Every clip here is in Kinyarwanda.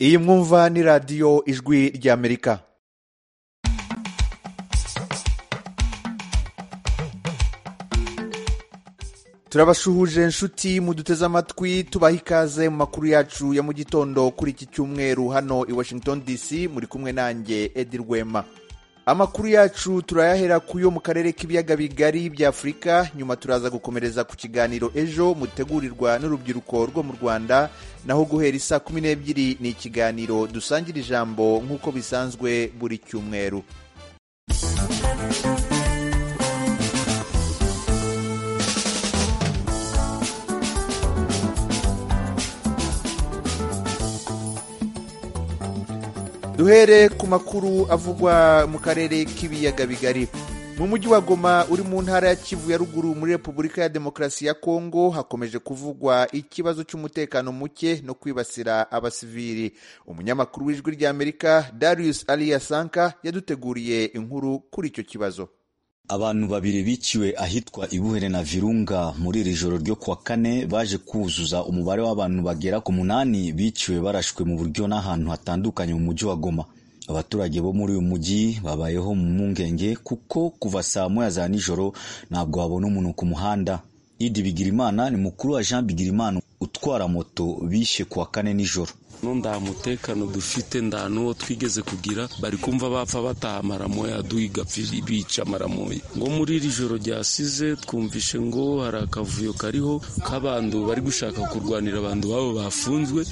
iyi mwumva ni radiyo ijwi ry'amerika turabashuhuje inshuti muduteze amatwi tubaha ikaze mu makuru yacu ya mu gitondo kuri iki cyumweru hano i washington dc muri kumwe nanjye edi rwema amakuru yacu turayahera ku yo mu karere k'ibiyaga bigari by'afurika nyuma turaza gukomereza ku kiganiro ejo mutegurirwa n'urubyiruko rwo mu rwanda naho guhera isaa kumi n'ebyiri ni ikiganiro dusangira ijambo nk'uko bisanzwe buri cyumweru duhere ku makuru avugwa mu karere k'ibiyaga bigari mu mujyi wa goma uri mu ntara ya kivu ya ruguru muri repubulika ya demokarasi ya kongo hakomeje kuvugwa ikibazo cy'umutekano muke no kwibasira abasivili umunyamakuru w'ijwi ry'amerika darius aliyasanka yaduteguriye inkuru kuri icyo kibazo abantu babiri biciwe ahitwa ibuhere na virunga muri iri joro ryo kuwa kane baje kuzuza umubare w'abantu bagera ku munani biciwe barashwe mu buryo n'ahantu hatandukanye mu mujyi wa goma abaturage bo muri uyu mujyi babayeho mu mpungenge kuko kuva saa moya za nijoro ntabwo babona umuntu ku muhanda idi bigirimana ni mukuru wa jean bigirimana utwara moto bishe kuwa kane nijoro no nta mutekano dufite nta n'uwo twigeze kugira bari kumva bapfa bataha amaramoya duhigapfira bica amaramoya ngo muri iri joro ryasize twumvishe ngo hari akavuyo kariho k'abantu bari gushaka kurwanira abantu babo bafunzwe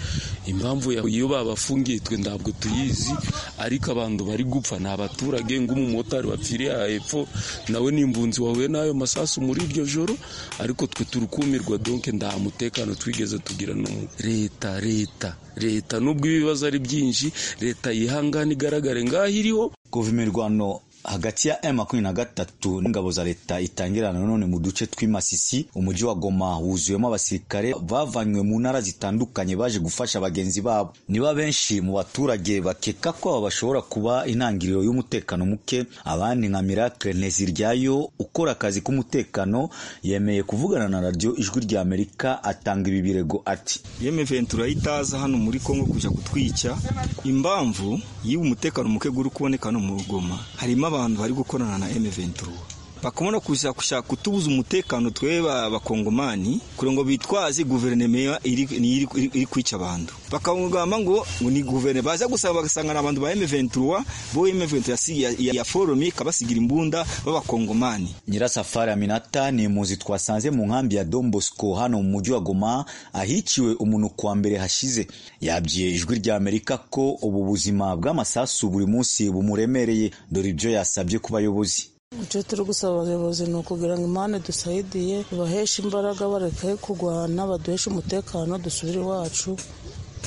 impamvu iyo babafungiye twe ntabwo tuyizi ariko abantu bari gupfa ni abaturage ng'umumotari wapfiriye aha hepfo nawe n'imbunzi wahuye n'ayo masasu muri iryo joro ariko twe turukumirwa donke nta mutekano twigeze tugira n'umwe leta leta leta nubwo ibibazo ari byinshi leta yihangana igaragare ngaho iriho kuva imirwano hagati ya M23 n'ingabo za leta itangirana none mu duce tw'imasisi umujyi wa Goma wuzuyemo abasirikare bavanywe mu ntara zitandukanye baje gufasha bagenzi babo niba benshi mu baturage bakeka ko aba bashobora kuba intangiriro y'umutekano muke abandi nka Miracle Nteziryayo ukora akazi k'umutekano yemeye kuvugana na radio ijwi rya Amerika atanga ibi birego ati M23 itaza hano muri Kongo kuja kutwica impamvu y'iwe umutekano muke guri kuboneka no mu Goma harimo abantu bari gukorana na M23 bakomora kuza gushaka kutubuza umutekano twebe abakongomani kugira ngo bitwaze guverinoma iri kwica abantu bakagamba ngo ni guverinoma baza gusaba bagasanga abantu ba M23 bo M23 ya forume ikabasigira imbunda b'abakongomani Nyirasafari Aminata ni muzi twasanze mu nkambi ya Don Bosco hano mu mujyi wa Goma ahiciwe umuntu kwa mbere hashize yabwiye ijwi rya Amerika ko ubu buzima bw'amasasu buri munsi bumuremereye dore ibyo yasabye ku bayobozi icyo turi gusaba abayobozi ni ukugira ngo imana dusayidiye baheshe imbaraga bareke kurwana baduheshe umutekano dusubire iwacu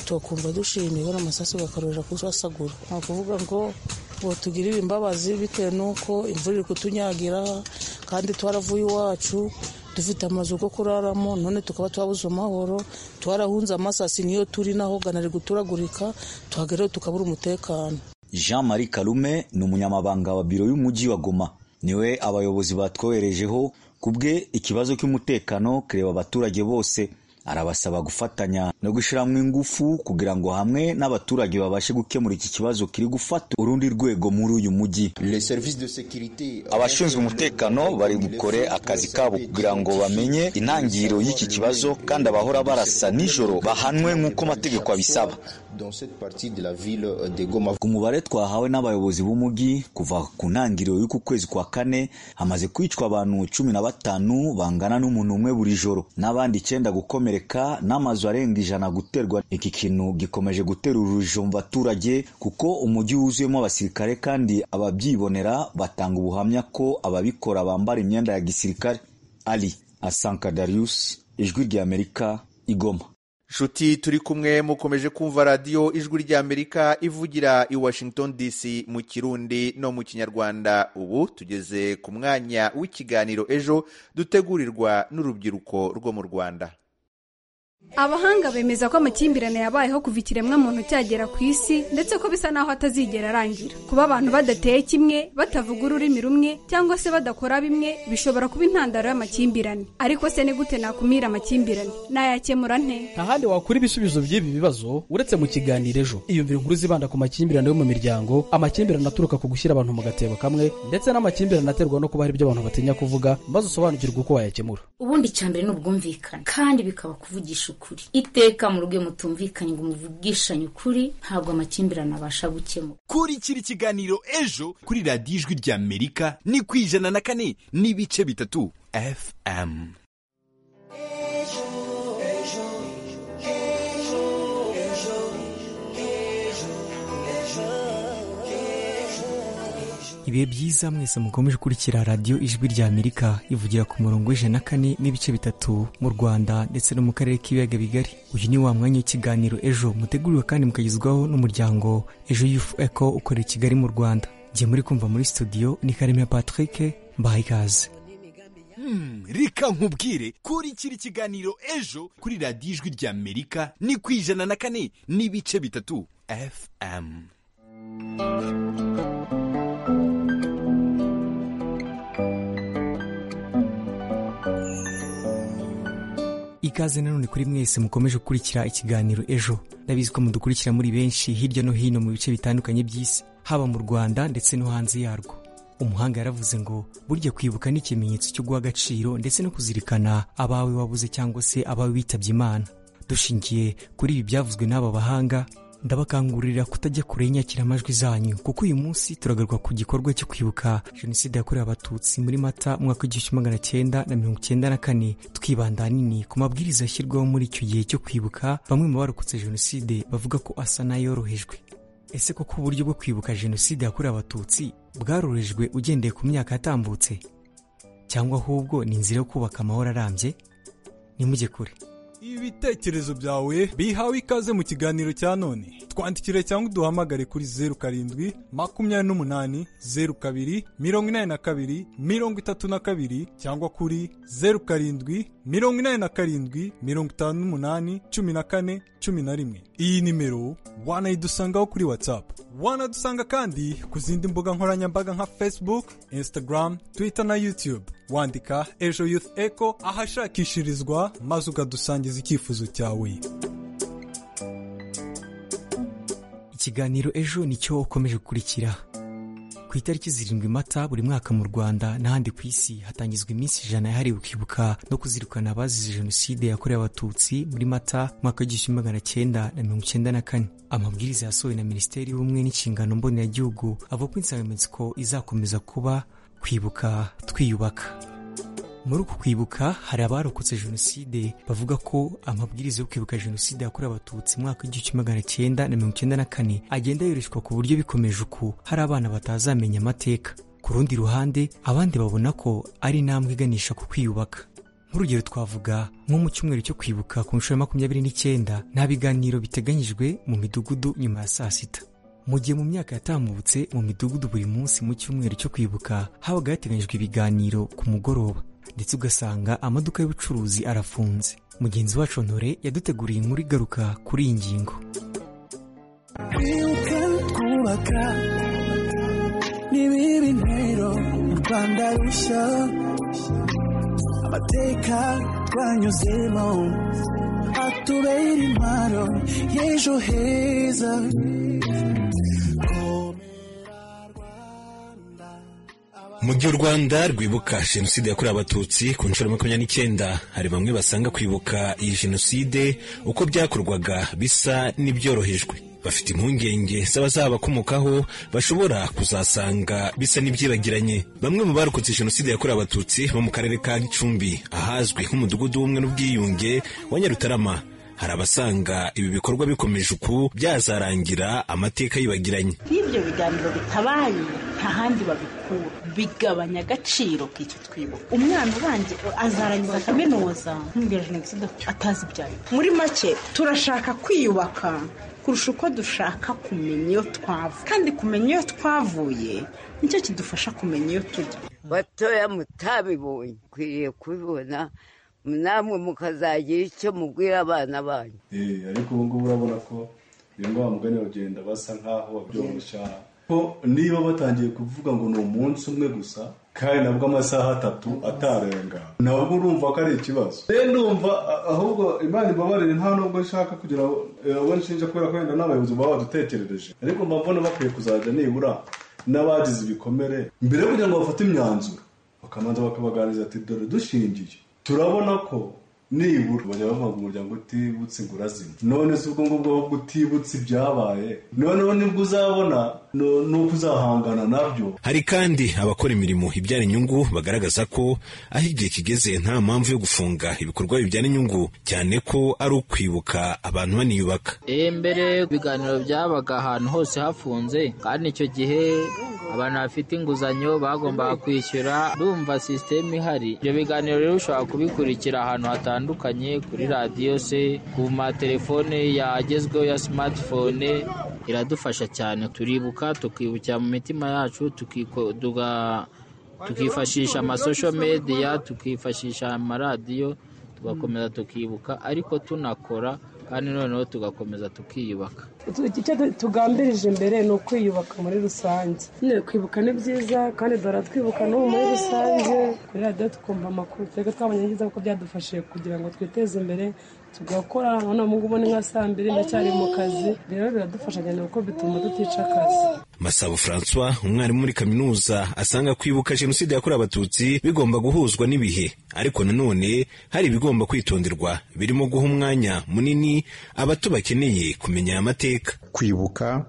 tukumva dushimiwe n'amasasu gakarurira kusasagura ni ukuvuga ngo ngo tugirire imbabazi bitewe n'uko imvura iri kutunyagira kandi twaravuye iwacu dufite amazu yo kuraramo none tukaba twabuze amahoro twarahunze amasasi niyo turi naho ganari guturagurika tuhageraho tukabura umutekano jean marie karume ni umunyamabanga wa biro y'umujyi wa goma niwe abayobozi batwoherejeho ku bwe ikibazo cy'umutekano kireba abaturage bose arabasaba gufatanya no gushyiramo ingufu kugira ngo hamwe n'abaturage babashe gukemura iki kibazo kiri gufata urundi rwego muri uyu mujyi abashinzwe umutekano bari bukore akazi kabo kugira ngo bamenye intangiriro y'iki kibazo kandi abahora barasa nijoro bahanwe nk'uko amategeko abisaba ku mubare twahawe n'abayobozi b'umujyi kuva ku ntangiriro y'uku kwezi kwa kane hamaze kwicwa abantu cumi na batanu bangana n'umuntu umwe buri joro n'abandi icyenda gukomera n'amazu arenga ijana guterwa iki kintu gikomeje gutera urujijo mu baturage kuko umujyi wuzuyemo abasirikare kandi ababyibonera batanga ubuhamya ko ababikora bambara imyenda ya gisirikare ali asanka darius ijwi ry'amerika igoma nshuti turi kumwe mukomeje kumva radiyo ijwi ry'amerika ivugira i washington dc mu kirundi no mu kinyarwanda ubu tugeze ku mwanya w'ikiganiro ejo dutegurirwa n'urubyiruko rwo mu rwanda abahanga bemeza ko amakimbirane yabayeho kuva ikiremwamuntu cyagera ku isi ndetse ko bisa n'aho atazigera arangira kuba abantu badateye kimwe batavuga ururimi rumwe cyangwa se badakora bimwe bishobora kuba intandaro y'amakimbirane ariko se ni gute nakumira amakimbirane nayakemura nte nta handi wakura ibisubizo by'ibi bibazo uretse mu kiganiro ejo iyumvire inkuru zibanda ku makimbirane yo mu miryango amakimbirane aturuka ku gushyira abantu mu gatebo kamwe ndetse n'amakimbirane aterwa no kuba hari ibyo abantu batinya kuvuga maze usobanukirwe uko wayakemura ubundi icya mbere ni ubwumvikane kandi bikaba kuvugisha ukuri iteka mu rugo iyo mutumvikanye ngo muvugishanye ukuri ntabwo amakimbirane abasha gukemura kurikira ikiganiro ejo kuri radiyo ijwi ry'amerika ni ku ijana na kane n'ibice bitatu fm ibihe byiza mwese mukomeje gukurikira radiyo ijwi rya amerika ivugira ku murongo w'ijana na kane n'ibice bitatu mu rwanda ndetse no mu karere k'ibiyaga bigari uyu ni wa mwanya w'ikiganiro ejo muteguriwe kandi mukagezwaho n'umuryango ejo yufu eko ukorera i kigali mu rwanda ngiye muri kumva muri studio ni karemera patrick mbaha ikaze reka nkubwire kurikira ikiganiro ejo kuri radiyo ijwi ry'amerika ni ku ijana na kane n'ibice bitatu fm ikaze nanone kuri mwese mukomeje gukurikira ikiganiro ejo ndabizi ko mudukurikira muri benshi hirya no hino mu bice bitandukanye by'isi haba mu rwanda ndetse no hanze yarwo umuhanga yaravuze ngo burya kwibuka ni ikimenyetso cyo guha agaciro ndetse no kuzirikana abawe wabuze cyangwa se abawe bitabye imana dushingiye kuri ibi byavuzwe n'aba bahanga ndabakangurira kutajya kure y'inyakiramajwi zanyu kuko uyu munsi turagaruka ku gikorwa cyo kwibuka jenoside yakorewe abatutsi muri mata umwaka w'igihumbi kimwe magana cyenda na mirongo cyenda na kane twibanda ahanini ku mabwiriza ashyirwaho muri icyo gihe cyo kwibuka bamwe mu barokotse jenoside bavuga ko asa n'ayorohejwe ese koko uburyo bwo kwibuka jenoside yakorewe abatutsi bwarorejwe ugendeye ku myaka yatambutse cyangwa ahubwo ni inzira yo kubaka amahoro arambye nimujye kure ibitekerezo byawe bihawe ikaze mu kiganiro cya none twandikire cyangwa uduhamagare kuri zeru karindwi makumyabiri n'umunani zeru kabiri mirongo inani na kabiri mirongo itatu na kabiri cyangwa kuri zeru karindwi mirongo inani na karindwi mirongo itanu n'umunani cumi na kane cumi na rimwe iyi nimero wanayidusangaho kuri whatsapp wanadusanga kandi ku zindi mbuga nkoranyambaga nka facebook instagram twitter na youtube wandika ejo youth echo ahashakishirizwa maze ukadusangiza icyifuzo cyawe ikiganiro ejo nicyo ukomeje gukurikira ku itariki zirindwi mata buri mwaka mu rwanda n'ahandi ku isi hatangizwa iminsi ijana yahariwe kwibuka no kuzirikana abazize jenoside yakorewe abatutsi muri mata umwaka w'igihumbi magana cyenda na mirongo icyenda na kane amabwiriza yasohowe na minisiteri y'ubumwe n'inshingano mboneragihugu avuga ko insanganyamatsiko izakomeza kuba kwibuka twiyubaka muri uku kwibuka hari abarokotse jenoside bavuga ko amabwiriza yo kwibuka jenoside yakorewe abatutsi mu mwaka w'igihumbi kimwe magana cyenda na mirongo icyenda na kane agenda yoreshwa ku buryo bikomeje uku hari abana batazamenya amateka ku rundi ruhande abandi babona ko ari intambwe iganisha ku kwiyubaka nk'urugero twavuga nko mu cyumweru cyo kwibuka ku nshuro ya makumyabiri n'icyenda nta biganiro biteganyijwe mu midugudu nyuma ya saa sita mu gihe mu myaka yatambutse mu midugudu buri munsi mu cyumweru cyo kwibuka habaga hateganyijwe ibiganiro ku mugoroba ndetse ugasanga amaduka y'ubucuruzi arafunze mugenzi wacu ntore yaduteguriye inkuru igaruka kuri iyi ngingo kwibuka twubaka n'ibiri ntero u rwanda rushya amateka twanyuzemo atubera impano y'ejo heza mu gihe u rwanda rwibuka jenoside yakorewe abatutsi ku nshuro makumyabiri n'icyenda hari bamwe basanga kwibuka iyi jenoside uko byakorwaga bisa n'ibyorohejwe bafite impungenge z'abazabakomokaho bashobora kuzasanga bisa n'ibyibagiranye bamwe mu barokotse jenoside yakorewe abatutsi bo mu karere ka gicumbi ahazwi nk'umudugudu w'ubumwe n'ubwiyunge wa nyarutarama hari abasanga ibi bikorwa bikomeje uku byazarangira amateka yibagiranye iyo ibyo biganiro bitabaye nta handi babikura bigabanya agaciro k'icyo twibuka umwana ubanze azarangiza kaminuza nk'umubwira jenoside atazi ibyayo muri make turashaka kwiyubaka kurusha uko dushaka kumenya iyo twava kandi kumenya iyo twavuye nicyo kidufasha kumenya iyo tujya batoya mutabibonye ukwiriye kubibona namwe mukazagira icyo mubwira abana banyu ariko ubu ngubu urabona ko iyo wa mugani bagenda basa nk'aho babyoroshya ko niba batangiye kuvuga ngo ni umunsi umwe gusa kandi nabwo amasaha atatu atarenga nabwo urumva ko ari ikibazo rero ndumva ahubwo imana ibabarire nta nubwo nshaka kugira ngo abo nshinja kubera ko wenda n'abayobozi baba badutekerereje ariko mbabona bakwiye kuzajya nibura n'abagize ibikomere mbere yo kugira ngo bafate imyanzuro bakamanza bakabaganiriza ati dore dushingiye turabona ko nibura bajya bavuga ngo umuryango utibutse ngo urazima none si ubwo ngubwo ahubwo utibutse ibyabaye noneho nibwo uzabona no- nuko uzahangana nabyo hari kandi abakora imirimo ibyara inyungu bagaragaza ko aho igihe kigeze nta mpamvu yo gufunga ibikorwa bibyara inyungu cyane ko ari ukwibuka abantu baniyubaka Eh, mbere ibiganiro byabaga ahantu hose hafunze kandi icyo gihe abantu bafite inguzanyo bagombaga kwishyura ndumva sisiteme ihari ibyo biganiro rero ushobora kubikurikira ahantu hatandukanye kuri radiyo se ku matelefone yagezweho ya smartphone iradufasha cyane turibuka tukibukira mu mitima yacu tukiko- tuga- tukifashisha amasosho mediya tukifashisha amaradiyo tugakomeza tukibuka ariko tunakora kandi noneho tugakomeza tukiyubaka Tu- icyo tu- tugambirije imbere ni ukwiyubaka muri rusange nyine kwibuka ni byiza kandi baratwibuka n'ubu muri rusange kuri radiyo tukumva amakuru twebwe twabonye ni byiza kuko byadufashije kugira ngo twiteze imbere tugakora none ubu ngubu ni nka saa mbiri ndacyari mu kazi rero biradufasha cyane kuko bituma tutica akazi masabo francois umwarimu muri kaminuza asanga kwibuka jenoside yakorewe abatutsi bigomba guhuzwa n'ibihe ariko nanone hari ibigomba kwitonderwa birimo guha umwanya munini abato bakeneye kumenya aya mateka kwibuka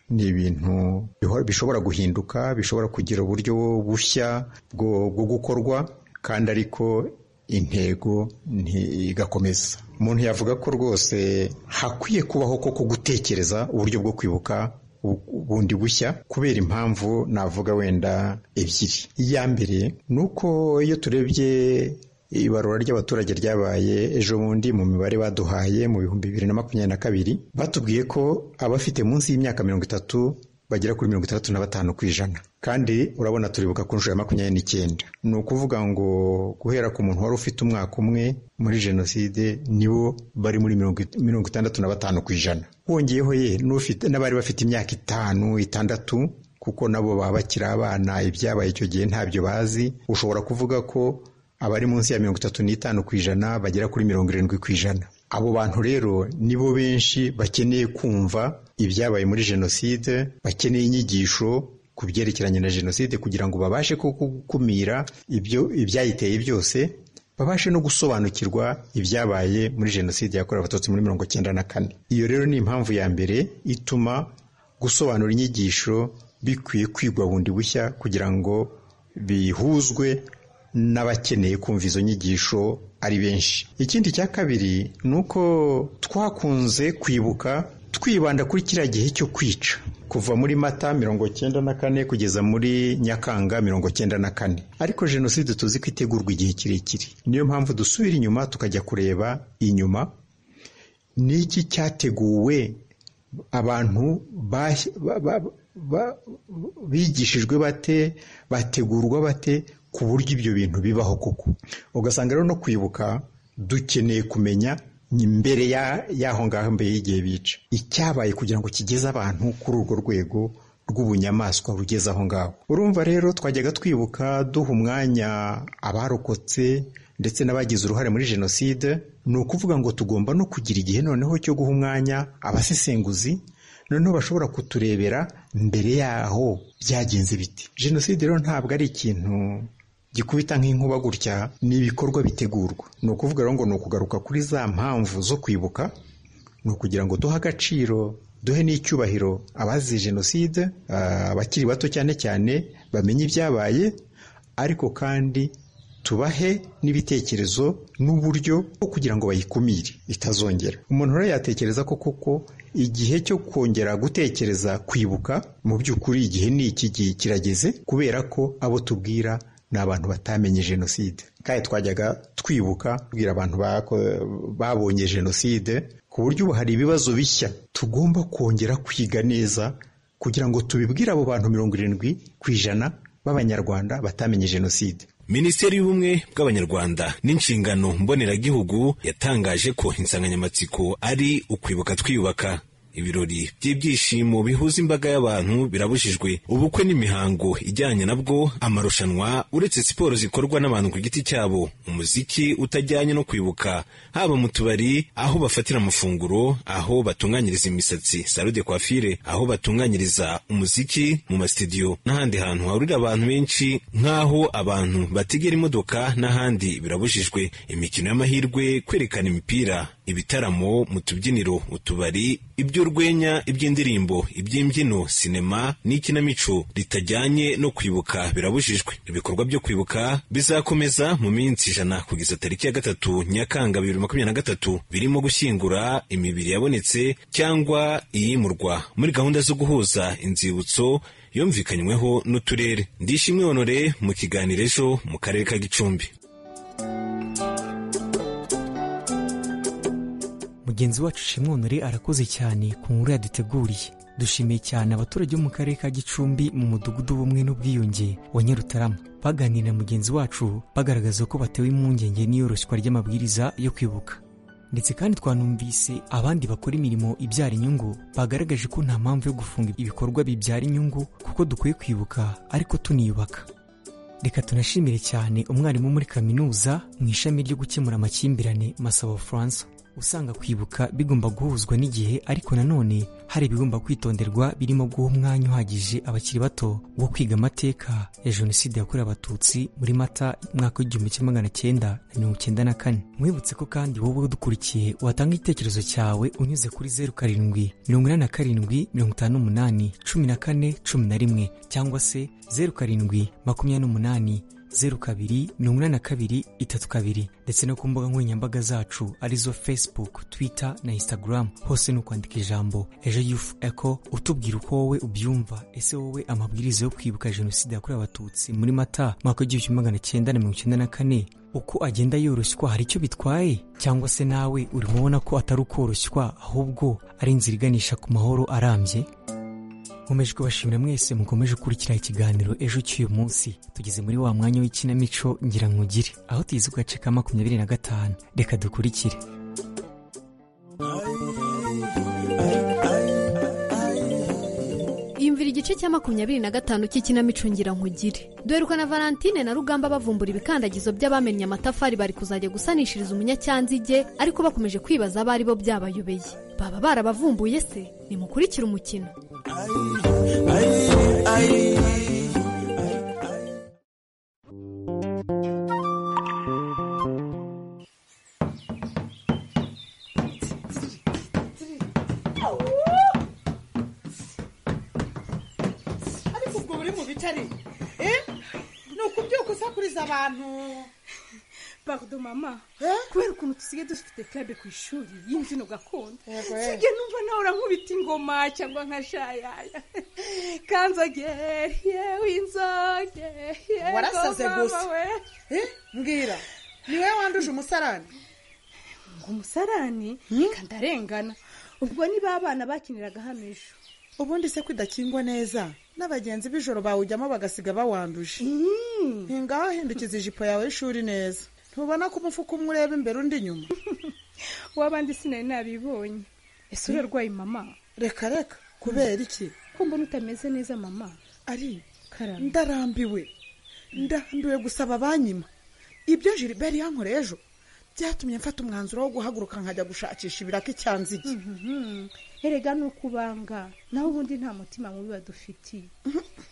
ni ibintu bihora- bishobora guhinduka bishobora kugira uburyo bushya bwo bwo gukorwa kandi ariko intego ntigakomeza umuntu yavuga ko rwose hakwiye kubaho koko gutekereza uburyo bwo kwibuka bu- bundi bushya kubera impamvu navuga wenda ebyiri iya mbere ni uko iyo turebye ibarura ry'abaturage ryabaye ejo bundi mu mibare baduhaye mu bihumbi bibiri na makumyabiri na kabiri batubwiye ko abafite munsi y'imyaka mirongo itatu bagera kuri mirongo itandatu na batanu ku ijana kandi urabona turibuka ku nshuro ya makumyabiri n'icyenda ni ukuvuga ngo guhera ku muntu wari ufite umwaka umwe muri jenoside nibo bari muri mirongo it- mirongo itandatu na batanu ku ijana wongeyeho ye n'ufite- n'abari bafite imyaka itanu itandatu kuko nabo baba bakiri abana ibyabaye icyo gihe ntabyo bazi ushobora kuvuga ko abari munsi ya mirongo itatu n'itanu ku ijana bagera kuri mirongo irindwi ku ijana abo bantu rero nibo benshi bakeneye kumva ibyabaye muri jenoside bakeneye inyigisho ku byerekeranye na jenoside kugira ngo babashe koko gukumira ibyo ibyayiteye byose babashe no gusobanukirwa ibyabaye muri jenoside yakorewe abatutsi muri mirongo cyenda na kane iyo rero ni impamvu ya mbere ituma gusobanura inyigisho bikwiye kwigwa bundi bushya kugira ngo bihuzwe n'abakeneye kumva izo nyigisho ari benshi ikindi cya kabiri ni uko twakunze kwibuka twibanda kuri kiriya gihe cyo kwica kuva muri mata mirongo cyenda na kane kugeza muri nyakanga mirongo cyenda na kane ariko jenoside tuzi ko itegurwa igihe kirekire niyo mpamvu dusubira inyuma tukajya kureba inyuma ni iki cyateguwe abantu bashya- ba- ba- ba- bigishijwe bate bategurwa bate ku buryo ibyo bintu bibaho koko ugasanga rero no kwibuka dukeneye kumenya ni mbere ya- y'aho ngaho mbere y'igihe bica icyabaye kugira ngo kigeze abantu kuri urwo rwego rw'ubunyamaswa rugeze aho ngaho urumva rero twajyaga twibuka duha umwanya abarokotse ndetse n'abagize uruhare muri jenoside ni ukuvuga ngo tugomba no kugira igihe noneho cyo guha umwanya abasesenguzi noneho bashobora kuturebera mbere yaho byagenze biti jenoside rero ntabwo ari ikintu gikubita nk'inkuba gutya ni ibikorwa bitegurwa ni ukuvuga rero ngo ni ukugaruka kuri za mpamvu zo kwibuka ni ukugira ngo duhe agaciro duhe n'icyubahiro abazize jenoside ah, abakiri bato cyane cyane bamenye ibyabaye ariko kandi tubahe n'ibitekerezo n'uburyo bwo kugira ngo bayikumire itazongera umuntu rero yatekereza ko koko igihe cyo kongera gutekereza kwibuka mu by'ukuri igihe ni iki gihe kirageze kubera ko abo tubwira ni abantu batamenye jenoside kandi twajyaga twibuka kubwira abantu bako- babonye jenoside ku buryo ubu hari ibibazo bishya tugomba kongera kwiga neza kugira ngo tubibwire abo bantu mirongo irindwi ku ijana b'abanyarwanda batamenye jenoside minisiteri y'ubumwe bw'abanyarwanda n'inshingano mboneragihugu yatangaje ko insanganyamatsiko ari ukwibuka twiyubaka ibirori by'ibyishimo bihuza imbaga y'abantu birabujijwe ubukwe n'imihango ijyanye nabwo amarushanwa uretse siporo zikorwa n'abantu ku giti cyabo umuziki utajyanye no kwibuka haba mu tubari aho bafatira amafunguro aho batunganyiriza imisatsi salo de coiffure aho batunganyiriza umuziki mu masitidiyo n'ahandi hantu hahurira abantu benshi nk'aho abantu bategera imodoka n'ahandi birabujijwe imikino y'amahirwe kwerekana imipira ibitaramo mu tubyiniro utubari iby'urwenya iby'indirimbo iby'imbyino sinema n'ikinamico ritajyanye no kwibuka birabujijwe ibikorwa byo kwibuka bizakomeza mu minsi ijana kugeza tariki ya gatatu nyakanga bibiri makumyabiri na gatatu birimo gushyingura imibiri yabonetse cyangwa iyimurwa muri gahunda zo guhuza inzibutso yumvikanyweho n'uturere ndishimwe honore mu kiganiro ejo mu karere ka gicumbi mugenzi wacu shimwonore arakoze cyane ku nkuru yaduteguriye dushimiye cyane abaturage bo mu karere ka gicumbi mu mudugudu w'ubumwe n'ubwiyunge wa nyarutarama baganira na mugenzi wacu bagaragaza ko batewe impungenge n'iyoroshywa ry'amabwiriza yo kwibuka ndetse kandi twanumvise abandi bakora imirimo ibyara inyungu bagaragaje ko nta mpamvu yo gufunga ibikorwa bibyara inyungu kuko dukwiye kwibuka ariko tuniyubaka reka tunashimire cyane umwarimu muri kaminuza mu ishami ryo gukemura amakimbirane masabo furansa usanga kwibuka bigomba guhuzwa n'igihe ariko nanone hari ibigomba kwitonderwa birimo guha umwanya uhagije abakiri bato wo kwiga amateka ya jenoside yakorewe abatutsi muri mata mwaka w'igihumbi kimwe magana cyenda na mirongo cyenda na kane mwibutse ko kandi wowe udukurikiye watanga igitekerezo cyawe unyuze kuri zeru karindwi mirongo inani na karindwi mirongo itanu n'umunani cumi na kane cumi na rimwe cyangwa se zeru karindwi makumyabiri n'umunani zeru kabiri mirongo inani na kabiri itatu kabiri ndetse no ku mbuga nkoranyambaga zacu arizo facebook twitter na instagram hose ni ukwandika ijambo ejo yufu eko utubwira uko wowe ubyumva ese wowe amabwiriza yo kwibuka jenoside yakorewe abatutsi muri mata mwaka w'igihumbi kimwe magana cyenda na mirongo icyenda na kane uko agenda yoroshywa hari icyo bitwaye cyangwa se nawe urimo ubona ko atari ukoroshywa ahubwo ari inzira iganisha ku mahoro arambye nkomeje kubashimira mwese mukomeje gukurikira ikiganiro ejo cy'uyu munsi tugeze muri wa mwanya w'ikinamico ngira nkugire aho tugize ku gace ka makumyabiri na gatanu reka dukurikire yumvira igice cya makumyabiri na gatanu cy'ikinamico ngira nkugire duheruka na valentine na rugamba bavumbura ibikandagizo by'abamennye amatafari bari kuzajya gusanishiriza umunyacyanzige ariko bakomeje kwibaza abo ari bo byabayobeye baba barabavumbuye se nimukurikire umukino ariko ubwo buri mu bicari ni ukubyuka usakuriza abantu pardon mama kubera ukuntu dusigaye dufite club ku ishuri y'imbyino gakondo Yego, eh. sijye numva nawe urankubita ingoma cyangwa nka shayaya kanzogeri yewe inzogeri warasaze gusa Eh, mbwira ni wowe wanduje umusarani ngo umusarani reka ndarengana ubwo niba abana bakiniraga hano ejo ubundi se kudakingwa neza n'abagenzi b'ijoro bawujyamo bagasiga bawanduje ngaho hindukiza ijipo yawe y'ishuri neza ntubona ko umufuka umwe ureba imbere undi inyuma w'abandi sinari nabibonye ese urarwaye mama reka reka kubera iki ko mbona utameze neza mama ari karame ndarambiwe ndarambiwe gusaba abanyima ibyo jilibert yankoreye ejo byatumye mfata umwanzuro wo guhaguruka nkajya gushakisha ibiraka icyanzige erega ni ukubanga naho ubundi nta mutima mubi badufitiye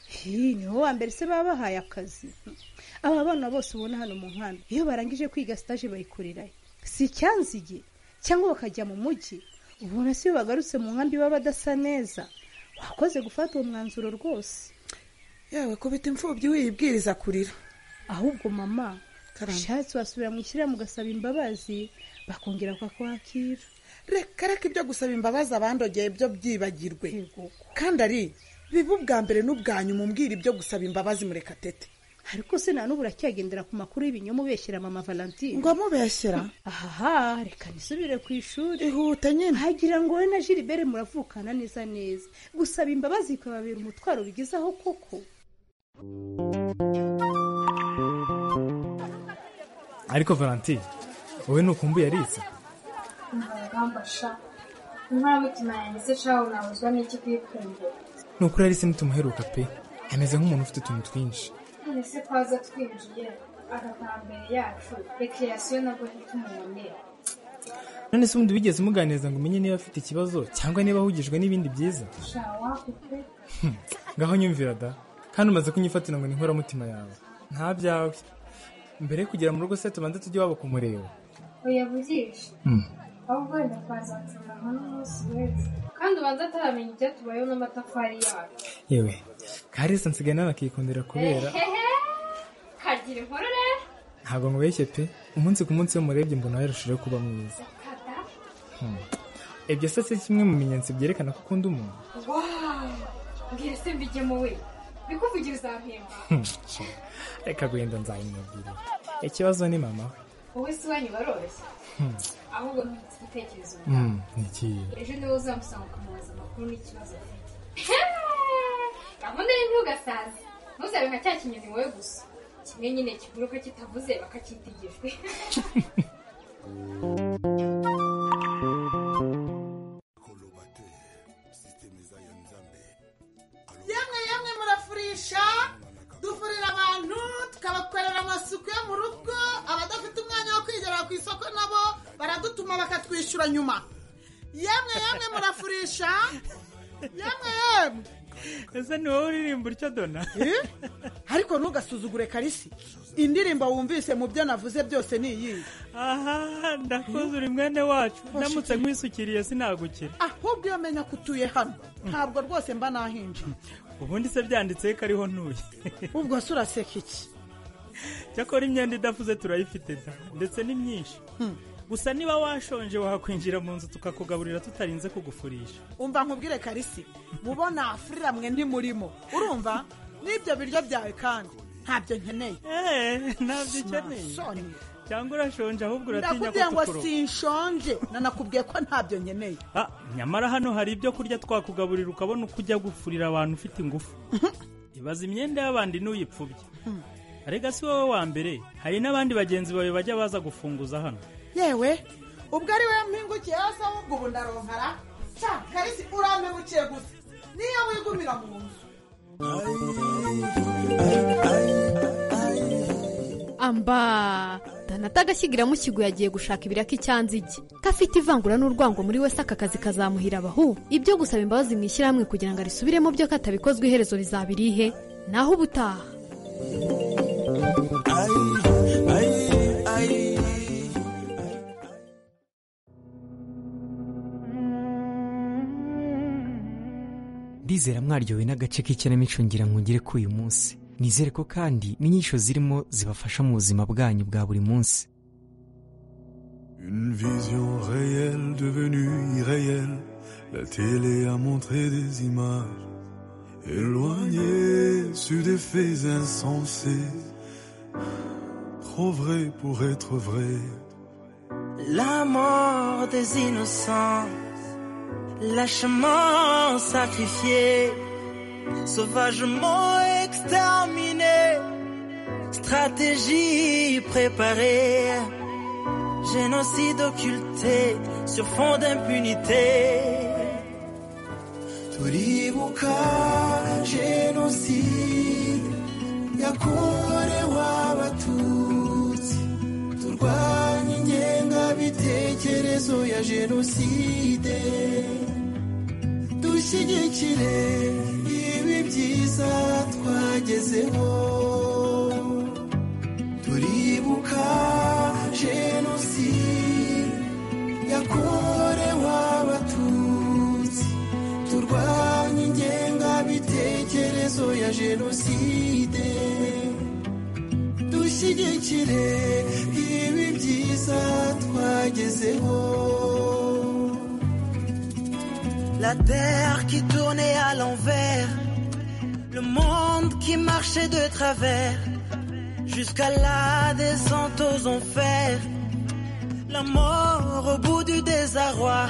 hi niho wa mbere se baba bahaye akazi aba bana bose ubona hano mu nkambi iyo barangije kwiga sitaje bayikorerayo si icyanzige cyangwa bakajya mu mujyi ubona se iyo bagarutse mu nkambi baba badasa neza wakoze gufata uwo mwanzuro rwose yewe kubita imfubyi wiyibwiriza kurira ahubwo mama ushatse wasubira mu ishyirahamwe ugasaba imbabazi bakongera bakakwakira reka reka ibyo gusaba imbabazi abandogeye byo byibagirwe kandi ari biba ubwa mbere n'ubwa nyuma umbwira ibyo gusaba imbabazi murekatete ariko se nta n'ubu uracyagendera ku makuru y'ibinyoma ubeshyira mama valentine ngo amubeshyera aha reka nisubire ku ishuri ihute nyine hagira ngo wowe na jilibere muravukana neza neza gusaba imbabazi bikababera umutwaro bigezaho koko Thank you. ariko valentine wowe ntukumbuye ariza ntagamba sha nta mitima yanjye shaho nabuzwa n'iki kuyikundira ni ukuri arisa ntitumuheruka pe ameze nk'umuntu ufite utuntu twinshi none se ko aza twinjiye agataha mbere yacu rekreasiyo nabwo ntitumubone none se ubundi wigeze umuganiriza ngo umenye niba afite ikibazo cyangwa niba ahugijwe n'ibindi byiza sha wakupe ngaho nyumvira da kandi umaze kunyifatira ngo ni inkoramutima yawe nta byawe mbere yo kugera mu rugo se tubanze tujye iwabo kumureba oya bugisha Hmm. ahubwo wenda twazatsura nka n'umunsi w'ejo kandi ubanza ataramenya icyatubayeho n'amatafari yacu yewe karisa nsigaye nawe akikundira kubera Ehehe, kagira inkuru rero ntabwo nkubeshye pe umunsi ku munsi iyo murebye mbona yarushijeho kuba mwiza kada Hmm. ibyo se si kimwe mu bimenyetso byerekana ko ukunda umuntu wawu mbwira se mbijyemo we bikuvugira uzampemba Hmm, sha. reka guhenda nzabimubwira ikibazo ni mama we wowe si wanyu baroroshye Hmm. ahubwo ntufite igitekerezo Hmm, ni ikihe ejo niwe uzamusanga ukamubaza amakuru n'ikibazo afite gahunda ni ntugasaze ntuzabe nka cya kinyoni wowe gusa kimwe nyine kiguruka kitavuze bakacyita igijwi yamwe yamwe murafurisha dufurira abantu tukabakorera amasuku yo mu rugo abadafite umwanya wo kwigerera ku isoko nabo baradutuma bakatwishyura nyuma yamwe yamwe murafurisha yamwe yamwe ese ni wowe uririmba utyo dona ariko ntugasuzugure karisi indirimbo wumvise mu byo navuze byose ni iyihe aha ndakoze uri mwene wacu Hoshi. ndamutse nkwisukiriye sinagukira ahubwo iyo menya ko utuye hano ntabwo rwose mba nahinje ubundi se byanditseho ko ariho ntuye ubwo se uraseka iki cyakora imyenda idafuze turayifite da ndetse ni myinshi gusa niba washonje wakwinjira mu nzu tukakugaburira tutarinze kugufurisha umva nkubwire karisi mubona afurira mwe ntimurimo urumva n'ibyo biryo byawe kandi ntabyo nkeneye ntabyo ukeneye cyangwa urashonje ahubwo uratinya ndakubwiye ngo kutukuroga sinshonje nanakubwiye ko ntabyo nkeneye Ah, nyamara hano hari ibyo kurya twakugaburira ukabona uko ujya gupfurira abantu ufite ingufu ibaza imyenda y'abandi n'uyipfubye arega si wowe wa mbere hari n'abandi bagenzi bawe bajya baza gufunguza hano yewe ubwo ari we mpingukiye hasi ahubwo ubu ndaronkara cya karisi urampemukiye gusa niyo wigumira mu nzu amba danata agashyigiramo mukigo yagiye gushaka ibiraka icyanzige kafite ivangura n'urwango muri wese aka kazi kazamuhira abahu ibyo gusaba imbabazi mu ishyirahamwe kugira ngo arisubiremo byo katabikozwe iherezo rizaba irihe naho ubutaha ndizera mwaryowe n'agace k'ikinamico ngira ngo ngire k'uyu munsi nizere ko kandi n'inyigisho zirimo zibafasha mu buzima bwanyu bwa buri munsi Une vision réelle devenue irréelle. La télé a montré des images éloignées sur des faits insensés. Trop vrai pour être vrai. La mort des innocents, lâchement sacrifié, sauvagement exterminé, stratégie préparée, génocide occulté sur fond d'impunité. turibuka jenoside yakorewe abatutsi turwanya ingengabitekerezo ya jenoside dushyigikire ibi byiza twagezeho turibuka jenoside yakorewe abatutsi turwanye ingengabitekerezo ya jenoside dushyigikire ibi byiza twagezeho La terre qui tournait à l'envers, le monde qui marchait de travers, jusqu'à la descente aux enfers, la mort au bout du désarroi,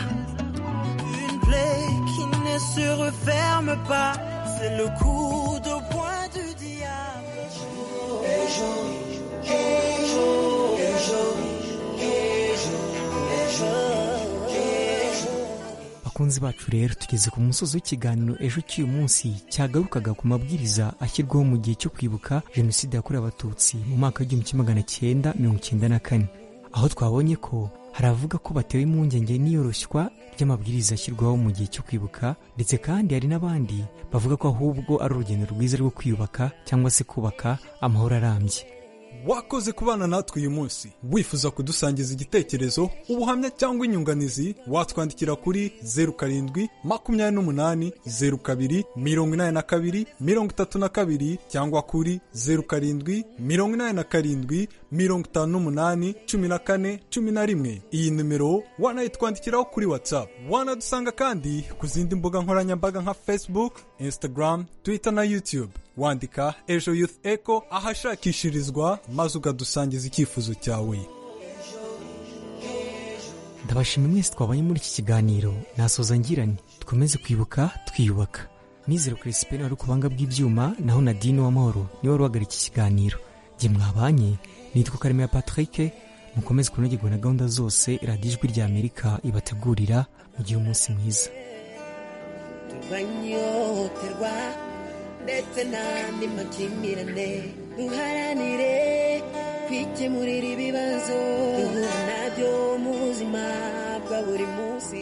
une plaie qui ne se referme pas, c'est le coup de poing du diable. ejo bakunzi bacu rero tugeze ku musozi w'ikiganiro ejo cy'uyu munsi cyagarukaga ku mabwiriza ashyirwaho mu gihe cyo kwibuka jenoside yakorewe abatutsi mu mwaka w'igihumbi kimwe magana cyenda mirongo icyenda na kane aho twabonye ko hari abavuga ko batewe impungenge n'iyoroshywa ry'amabwiriza ashyirwaho mu gihe cyo kwibuka ndetse kandi hari n'abandi bavuga ko ahubwo ari urugendo rwiza rwo kwiyubaka cyangwa se kubaka amahoro arambye wakoze kubana natwe uyu munsi wifuza kudusangiza igitekerezo ubuhamya cyangwa inyunganizi watwandikira kuri zeru karindwi makumyabiri n'umunani zeru kabiri mirongo inani na kabiri mirongo itatu na kabiri cyangwa kuri zeru karindwi mirongo inani na karindwi mirongo itanu n'umunani cumi na kane cumi na rimwe iyi nimero wanayitwandikiraho kuri whatsapp wanadusanga kandi ku zindi mbuga nkoranyambaga nka facebook instagram twitter na youtube wandika ejo youth echo ahashakishirizwa maze ukadusangiza icyifuzo cyawe ndabashima mwese twabonye muri iki kiganiro nasoza ngirane dukomeze kwibuka twiyubaka nizero kirisipeni wari kubanga bw'ibyuma naho nadine w'amahoro niwe wari uhagarika iki kiganiro jye mwabanye nitwa karemera patrick mukomeze kunogerwa na gahunda zose radiyo ijwi rya amerika ibategurira mugire umunsi mwiza turwanyoterwa ndetse n'andi makimbirane duharanire kwikemurira ibibazo duhura nabyo mu buzima bwa buri munsi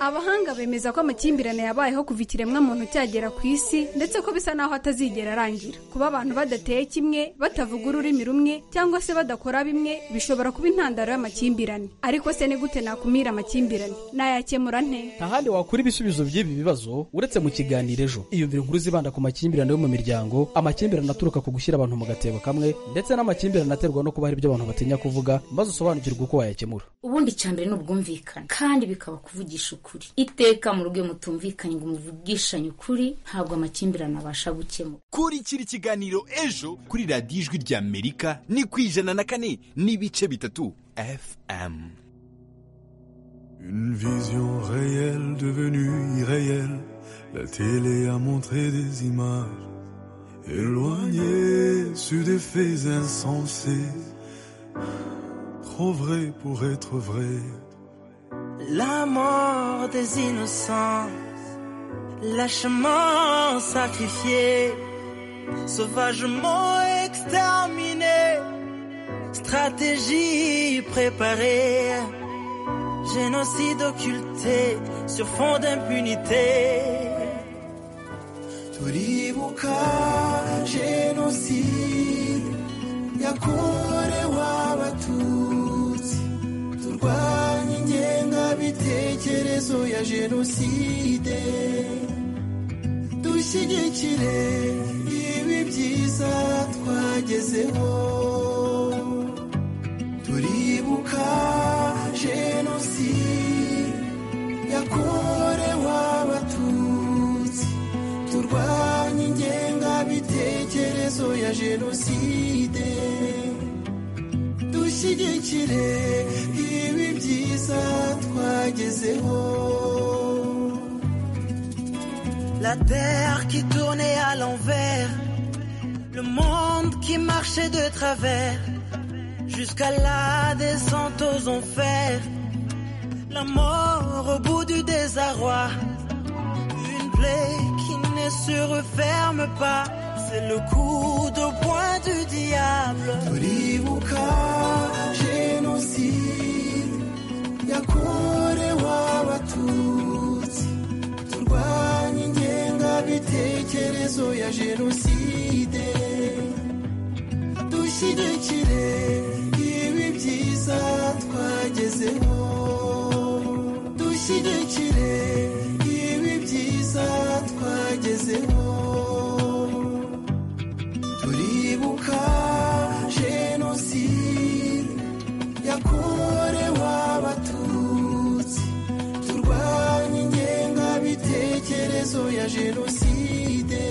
abahanga bemeza ko amakimbirane yabayeho kuva ikiremwamuntu cyagera ku isi ndetse ko bisa n'aho atazigera arangira kuba abantu badateye kimwe batavuga ururimi rumwe cyangwa se badakora bimwe bishobora kuba intandaro y'amakimbirane ariko se ni gute nakumira amakimbirane nayakemura nte ntahandi wakura ibisubizo by'ibi bibazo uretse mu kiganiro ejo iyumvira inkuru zibanda ku makimbirane yo mu miryango amakimbirane aturuka ku gushyira abantu mu gatebo kamwe ndetse n'amakimbirane aterwa no kuba hari ibyo abantu batinya kuvuga maze usobanukirwe uko wayakemura ubundi icyambere ni ubwumvikane kandi bikaba kuvugisha ukuri iteka mu rugo mutumvikanye ngo muvugishanye ukuri ntabwo amakimbirane abasha gukemura kurikira ikiganiro ejo kuri radiyo ijwi rya amerika ni ku ijana na kane n'ibice bitatu fm Une vision réelle devenue irréelle, la télé a montré des images éloignées sur des faits insensés, trop vrais pour être vrais. La mort des innocents, lâchement sacrifié, sauvagement exterminé, stratégie préparée, génocide occulté sur fond d'impunité. turibuka jenoside yakorewe abatutsi turwanya ingengabitekerezo ya jenoside dushyigikire ibi byiza twagezeho turibuka jenoside yakorewe abatutsi turwanye ingengabitekerezo ya jenoside dushyigikire ibi byiza twagezeho La terre qui tournait à l'envers, le monde qui marchait de travers, jusqu'à la descente aux enfers, la mort au bout du désarroi, une plaie qui ne se referme pas, c'est le coup de poing du diable. turibuka jenoside yakorewe abatutsi turwanye ingengabitekerezo ya jenoside dushyigikire ibi byiza twagezeho dushyigikire ibi byiza twagezeho turibuka jenoside yakorewe abatutsi turwanye ingengabitekerezo ya jenoside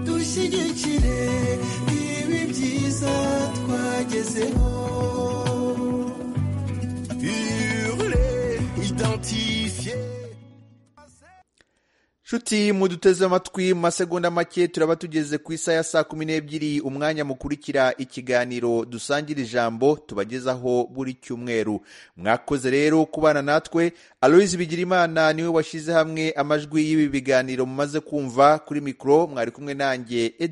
dushyigikire ibi byiza twagezeho Hurler, identifier. nshuti muduteze amatwi mu masegonda make turaba tugeze ku isaha ya saa kumi n'ebyiri umwanya mukurikira ikiganiro dusangira ijambo tubagezaho buri cyumweru mwakoze rero kubana natwe aloyizi bigirimana niwe washyize hamwe amajwi y'ibi biganiro mumaze kumva kuri mikoro mwari kumwe nanjye Ed-